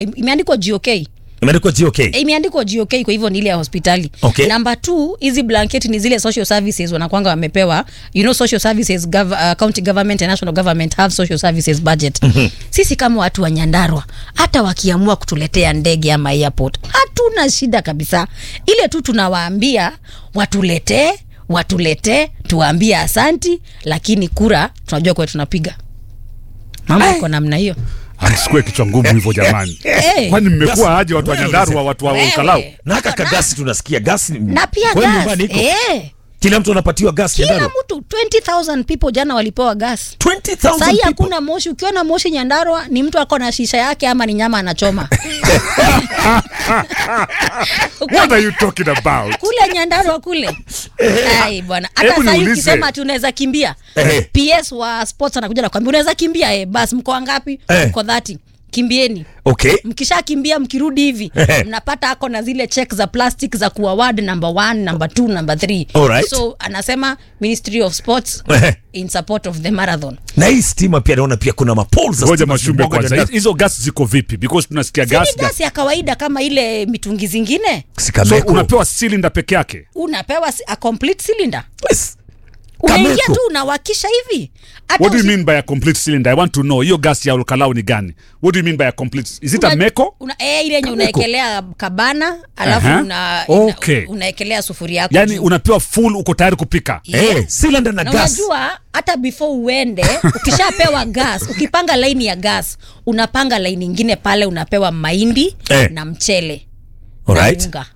im- imeandikwa gok imeandikwa GOK. imeandikwa gok kwa hivyo ni ile ya hospitali Okay. namba t hizi blanketi ni zile social services wanakwanga wamepewa you know social services gov uh, county government and national government have social services budget sisi kama watu wa nyandarwa hata wakiamua kutuletea ndege ama airport hatuna shida kabisa ile tu tunawaambia watuletee watuletee tuwaambie asanti lakini kura tunajua kuwa tunapiga mama iko namna hiyo amsikue kichwa ngumu hivyo jamani Eh. kwani mmekuwa aje watu wa Wewe nyandarua watu wa Wewe. ukalau na haka kagasi tunasikia gasi na pia kwenu gas nyumbani iko eh. kila mtu anapatiwa gas kila Nyandarua? mtu 20000 people jana walipewa gas 20,000 sahii people. hakuna moshi ukiona moshi nyandarwa ni mtu ako na shisha yake ama ni nyama anachoma what are you talking about kule nyandarwa kule ai bwana hata Hebu sahii niulize. ukisema ati unaweza kimbia Eh. ps wa sports anakuja nakwambia unaweza kimbia eh, basi mko wangapi Eh. mko dhati kimbieni okay mkishakimbia mkirudi hivi Ehe. mnapata ako na zile check za plastic za kuaward number one number two number three Alright. so anasema ministry of sports Ehe. in support of the marathon na hii stima pia naona pia kuna mapol za ngoja stima mashumbe zimemwagwa kwanza Nyandarua. hizo gas ziko vipi because tunasikia Si ni gas gas gasi ya kawaida kama ile mitungi zingine so Sikameko. unapewa cylinder peke yake unapewa si- a complete cylinder Yes. unaingia Kameko. tu unawakisha hivi Hata what do you usi- mean by a complete cylinder i want to know hiyo gas ya ukalau ni gani what do you mean by a complete is it a una- meko una, eh, ile yenye Kameko. unaekelea kabana alafu Aha. una, Okay. una, unaekelea sufuria yako yani juu. unapewa full uko tayari kupika Yeah. Eh, cylinder na na gas unajua hata before uende ukishapewa gas ukipanga laini ya gas unapanga laini ingine pale unapewa mahindi Eh. na mchele Alright. na unga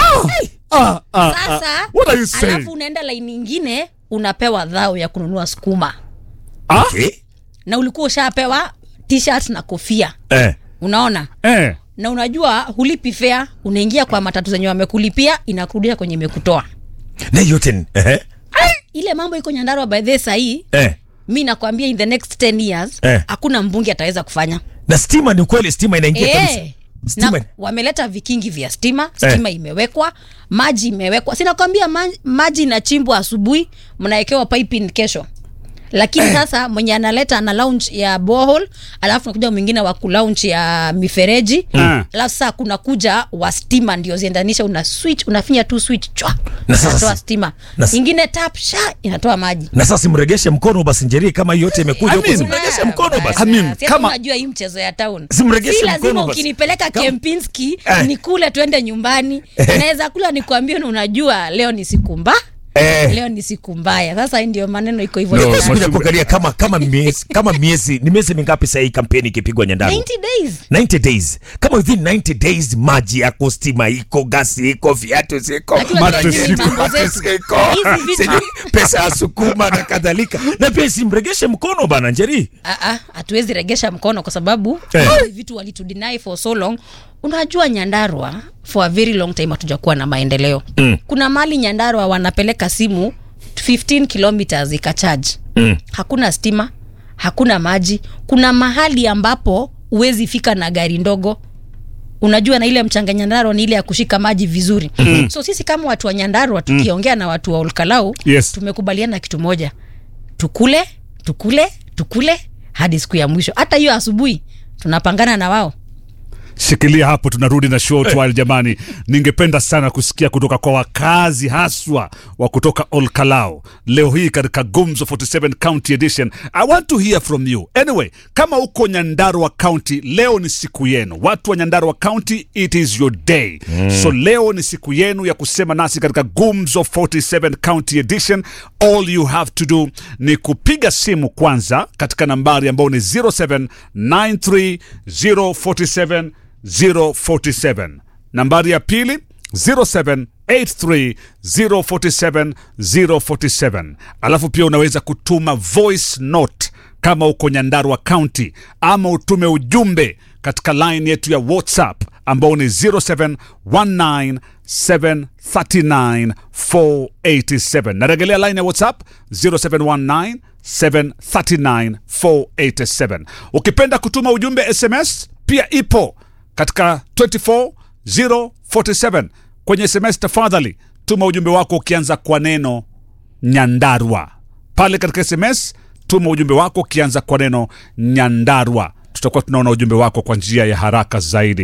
ah, ah, sasa what are you saying? alafu unaenda laini ingine unapewa dhao ya kununua sukuma ah? Okay. na ulikuwa ushapewa t-shirt na kofia Eh. unaona eh. na unajua hulipi fea unaingia kwa matatu zenye wamekulipia inakurudisha kwenye imekutoa na yote ni- eh. ile mambo iko nyandarwa by the sahii Eh. mi nakwambia in the next 10 years Eh. hakuna mbunge ataweza kufanya na stima ni ukweli stima inaingia kabisa Eh, Stima- na wameleta vikingi vya stima stima imewekwa maji imewekwa sinakwambia ma, maji inachimbwa asubuhi mnawekewa piping kesho lakini sasa mwenye analeta ana launch ya bohol alafu nakuja mwingine wa kulaunch ya mifereji Mm. alafu sasa kuna kuja wa stima ndio ziendanisha una switch unafinya tu switch chwa Na sasa inatoa si- stima na s- ingine tap sha inatoa maji na sasa simregeshe mkono basi njeri kama hii yote imekuja I huko mean- simregeshe mkono basi I mean, Si ati kama- unajua hii mchezo ya town Simregeshe si mkono lazima basi. ukinipeleka Kama- kempinski Eh. nikule twende nyumbani naweza kula nikuambie na unajua leo ni siku mba Eh. leo ni siku mbaya sasa hii ndio maneno iko hivyo No, Ni Sikuja Mashumbe. kuangalia kama kama miezi kama miezi ni miezi mingapi sasa hii kampeni ikipigwa Nyandarua 90 days 90 days kama within 90 days maji yako stima iko gasi iko viatu ziko Lakini Mattress unajua hizi iko, mambo mattress zetu, iko, hizi vitu- sijui pesa ya sukuma na kadhalika na pia simregeshe mkono bana njeri Ah, ah, hatuwezi regesha mkono kwa sababu Eh. hizi vitu walitudeny for so long unajua nyandarwa for a very long time hatujakuwa na maendeleo mm. kuna mali nyandarwa wanapeleka simu 15 kilometers ikacharge Mm. hakuna stima hakuna maji kuna mahali ambapo huwezi fika na gari ndogo unajua na ile mchanga nyandarwa ni ile ya kushika maji vizuri mm. so sisi kama watu wa nyandarwa tukiongea na watu wa olkalau Yes. tumekubaliana kitu moja tukule tukule tukule hadi siku ya mwisho hata hiyo asubuhi tunapangana na wao shikilia hapo tunarudi na show twile jamani ningependa sana kusikia kutoka kwa wakazi haswa wa kutoka olkalao leo hii katika gumzo 47 county edition i want to hear from you anyway kama uko nyandarua county leo ni siku yenu watu wa nyandarua county it is your day mm. so leo ni siku yenu ya kusema nasi katika gumzo 47 county edition all you have to do ni kupiga simu kwanza katika nambari ambayo ni 0793 047 nambari ya pili 0783047047 alafu pia unaweza kutuma voice note kama uko nyandarua county ama utume ujumbe katika line yetu ya whatsapp ambao ni 0719739487 naregelea line ya whatsapp 0719 739487 ukipenda kutuma ujumbe sms pia ipo katika 24047 kwenye sms tafadhali tuma ujumbe wako ukianza kwa neno nyandarwa pale katika sms tuma ujumbe wako ukianza kwa neno nyandarwa tutakuwa tunaona ujumbe wako kwa njia ya haraka zaidi